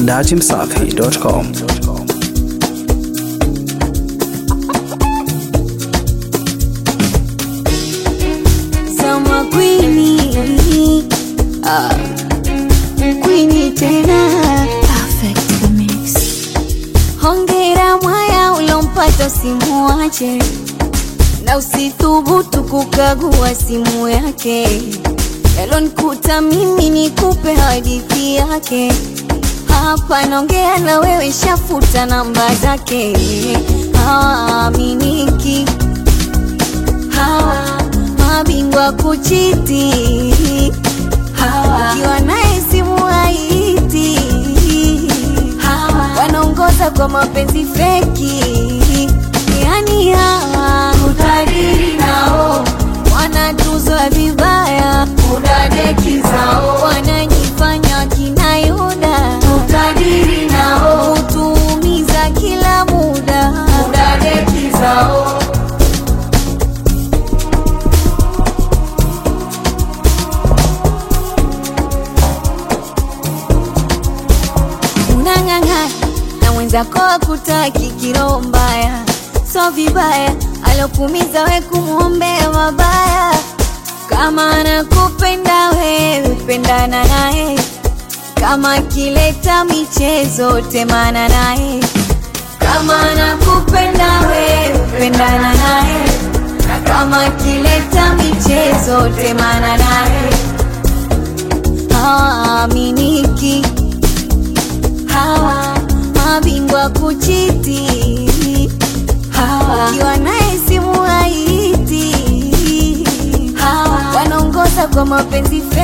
dachimsafi.com. Sama Queenie ah, Queenie tena Perfect mix. Hongera mwaya ulompata usimuache na usithubutu kukagua simu yake. Yalonikuta mimi nikupe hadithi yake. Hapa naongea na wewe, shafuta namba zake. Hawaaminiki hawa mabingwa kuchiti hawa ukiwa naye simu haiti hawa wanaongoza kwa mapenzi feki yani hawa utajiri nao wanatuzwa vibaya udadeki zao wanajifanya kina Yuda utajiri nao hutuumiza kila muda udadeki zao unang'ang'ana na mwenzako akutaki kiroho mbaya, so vibaya alokumiza we kumwombea mabaya. Kama anakupenda wewe, pendana naye. Kama akileta michezo, temana naye. Kama anakupenda wewe, pendana naye. Na kama akileta michezo, temana naye. Hawaaminiki hawa mabingwa kuchiti hawa ukiwa naye simu haiti hawa wanaongoza kwa mapenzi